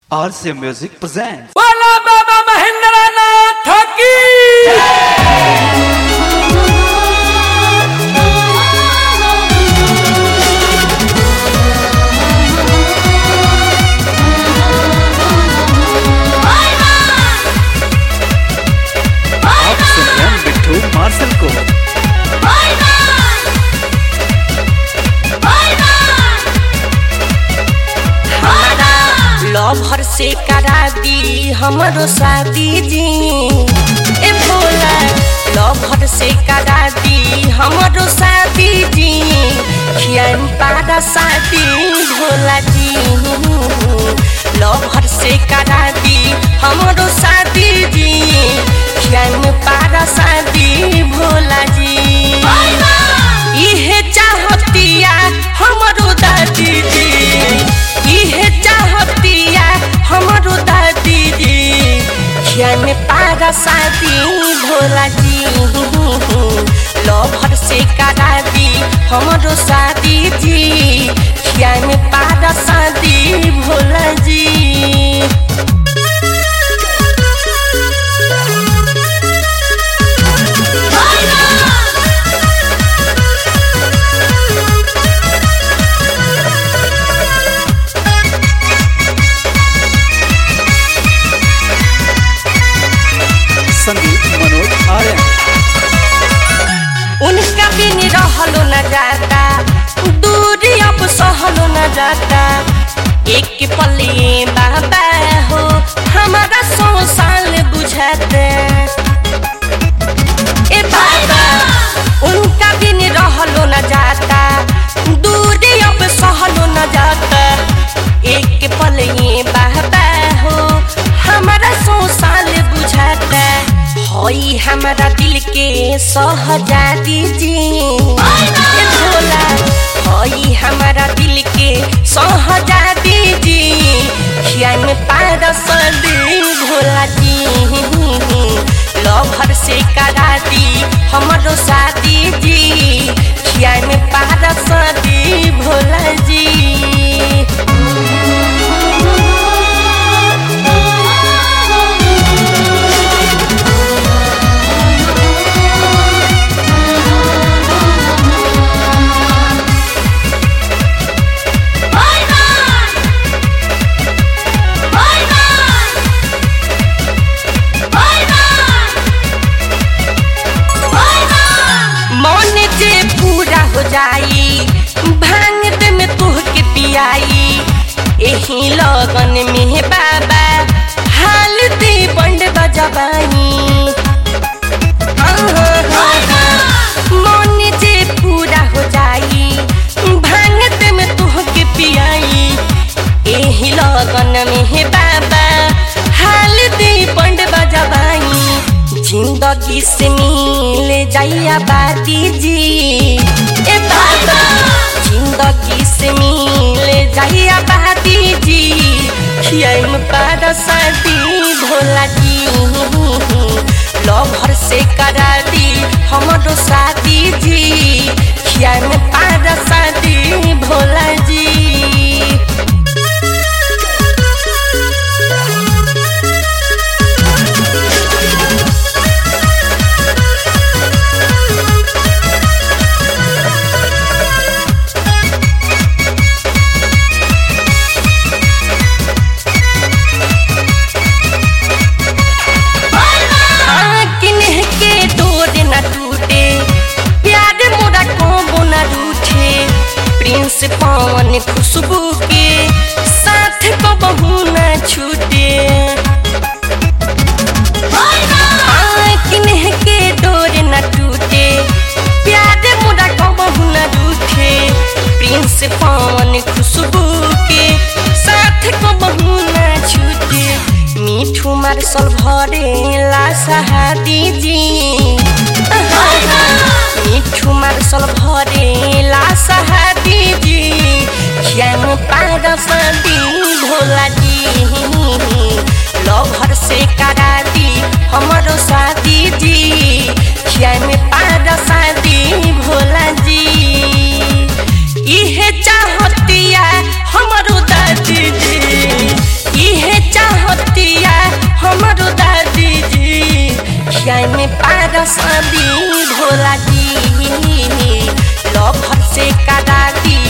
RC Music presents. बोला बाबा महेंद्र नाथ की आप सुन रहे हैं बिट्टू मार्शल को लवर से करा दी हमरो शादी जी ए भोला लवर से करा दी हमरो शादी जी खियान पारा शादी भोला जी लवर से करा दी हमरो शादी जी खियान पारा शादी भोला जी इहे चाहतिया हमरो दादी जी इहे चाहतिया हमरो दादी जी खियान पारा शादी भोला जी लभर से करा दी हमरो शादी जी खियान पारा शादी भोला जी संगीत मनोज आर्यन उनका बिन रहलो न जाता दूरी अब सहलो न जाता एक पलिए बाबा हो हमारा सौ साल बुझाते ए बाबा उनका बिन रहलो न जाता दूरी अब सहलो न जाता एक पलिए बाबा हो हमारा सौ साल बुझाता होई हमारा दिल के सहजादी जी ए भोला होई हमारा दिल के सहजादी जी खियान पार सदी भोला जी लभर से करा दी हमरो शादी जी खियान पार सदी भोला जी मन जे पूरा हो जाई भांग दे में तोह के पियाई एही लगन में बाबा हाल दे बंड बजबाई मन जे पूरा हो जाई भांग दे में तोह के पियाई एही लगन में बाबा हाल दे बंड बजबाई जिंदगी से मिल जाइया बाती जी ए बाबा जिंदगी से मिल जाइया बाती जी खियाम पार शादी भोला जी लभर से करा दी हमरो शादी जी खियाम पार शादी भोला जी किन्ह के डोर न टूटे प्यार मोरा कोबो न रूठे प्रिंस पवन खुशबू के साथ को बहू न छूटे किन्ह के डोर न टूटे प्यार मोरा कोबो न रूठे प्रिंस पवन खुशबू के साथ को बहू न छूटे मिठू मार्शल भरे ला सहादी जी मिठू मार्शल भरे ला सहादी जी खियान पार सदी भोला जी लभर से करा दी हमरो शादी जी खियान पार शादी भोला जी इहे चाहतिया हमरो दादी जी इहे में पारस दी भोला जी लभर से करा दी